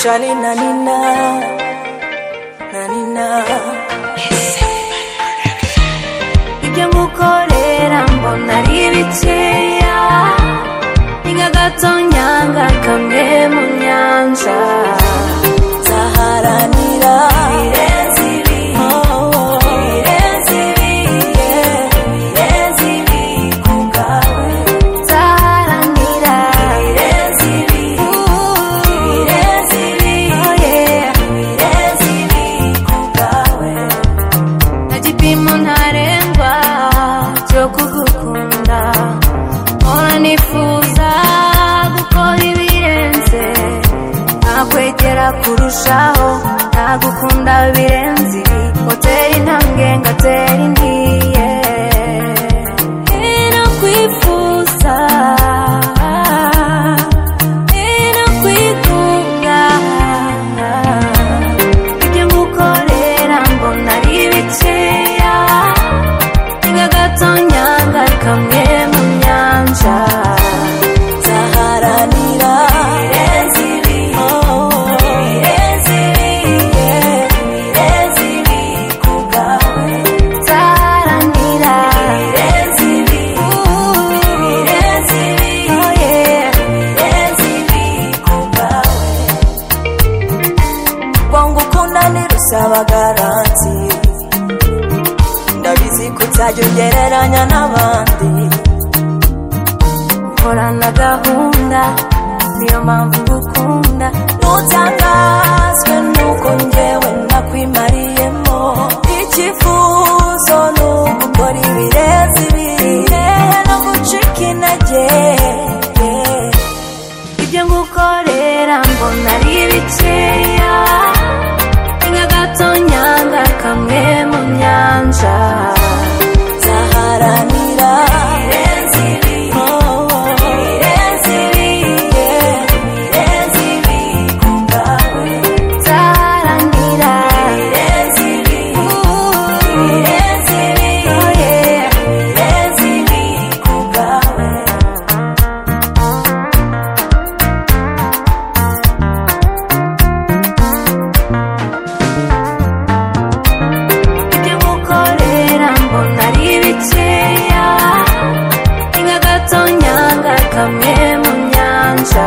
Shali na Nina na Nina ibyo ngukorera mbona ari bikeya ni nk'agato nyanga kamwe mu nyanja nzaharanira ibirenze ibi oh, ibirenze ibi yeah, ibirenze ibi ku bwawe nzaharanira ibirenze ibi ibirenze ibi oh, yeah, ibirenze ibi ku bwawe nta gipimo ntarengwa cyo kugukunda mpora nifuza gukora ibirenze ntakwegera kurushaho ntagukunda birenze ibi hoteli intambwe ngatera indi yeah. ino kwifuza ino kwikunda ibyo ngukorera mbona ari bikeya ni nk'agato nyanga kamwe mu nyanja nzaharanira ibirenze ibi ibirenze ibi yeah, ibirenze ibi ku bwawe nzaharanira ibirenze ibi ibirenze ibi oh yeah, ibirenze ibi ku bwawe kwangu ukunda ntirusaba garanti ndabizi ko utajya ugereranya n'abandi ukorana gahunda niyo mpamvu ngukunda ntutangazwe nuko njyewe nakwimariyemo icyifuzo ni ugukora ibirenze ibi yehe no gucika intege yeah ibyo ngukorera mbona ari bikeya ni nk'agato nyanga kamwe mu nyanja nzaharanira ibirenze ibi oh, ibirenze ibi yeah, ibirenze ibi ku bwawe nzaharanira ibirenze ibi ibirenze ibi oh, yeah, ibirenze ibi ku bwawe ibyo ngukorera mbona ari bikeya ni nk'agato nyanga kamwe mu nyanja